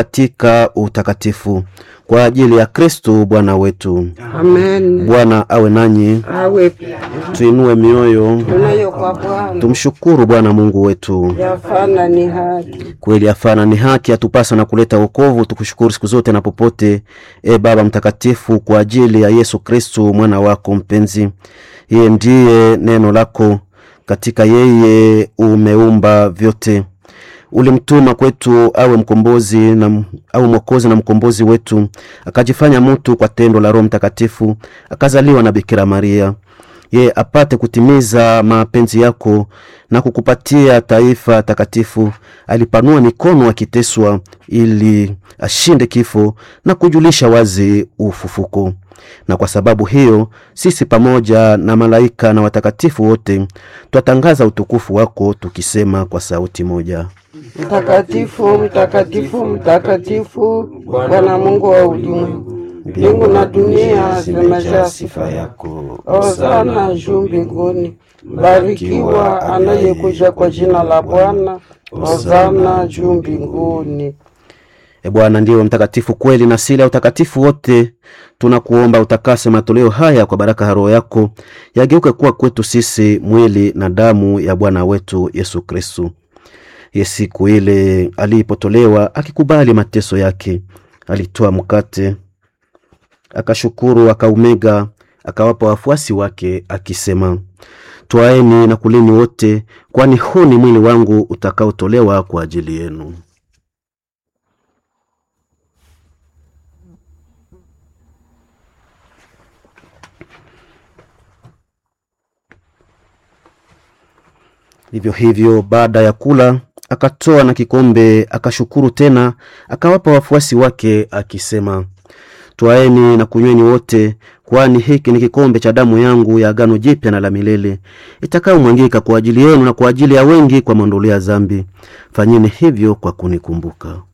katika utakatifu kwa ajili ya Kristo Bwana wetu. Amen. Bwana awe nanyi, Awe pia tuinue mioyo, tunayo kwa Bwana tumshukuru Bwana Mungu wetu. yafana ni haki. Kweli afana ni haki, atupasa na kuleta wokovu. Tukushukuru siku zote na popote, e Baba Mtakatifu, kwa ajili ya Yesu Kristu mwana wako mpenzi. Yeye ndiye neno lako, katika yeye umeumba vyote. Ulimtuma kwetu awe mkombozi na, au mwokozi na mkombozi wetu, akajifanya mtu kwa tendo la Roho Mtakatifu, akazaliwa na Bikira Maria yeye apate kutimiza mapenzi yako na kukupatia taifa takatifu. Alipanua mikono akiteswa, ili ashinde kifo na kujulisha wazi ufufuko. Na kwa sababu hiyo sisi pamoja na malaika na watakatifu wote twatangaza utukufu wako tukisema kwa sauti moja: Mtakatifu, mtakatifu, mtakatifu, Bwana Mungu wa ulimwengu, mbingu na dunia zimejaa sifa yako. Hosana juu mbinguni, barikiwa anayekuja kwa jina la Bwana. Hosana juu mbinguni. E Bwana ndiwe mtakatifu kweli, na sila ya utakatifu wote tunakuomba utakase matoleo haya kwa baraka ya Roho yako, yageuke kuwa kwetu sisi mwili na damu ya Bwana wetu Yesu Kristu. Ye siku ile alipotolewa akikubali mateso yake, alitoa mkate, akashukuru, akaumega, akawapa wafuasi wake akisema, twaeni na kuleni wote, kwani huu ni mwili wangu utakaotolewa kwa ajili yenu. Vivyo hivyo baada ya kula akatoa na kikombe, akashukuru tena, akawapa wafuasi wake akisema, twaeni na kunyweni wote, kwani hiki ni kikombe cha damu yangu ya agano jipya na la milele, itakayomwangika kwa ajili yenu na kwa ajili ya wengi kwa maondoleo ya dhambi. Fanyeni hivyo kwa kunikumbuka.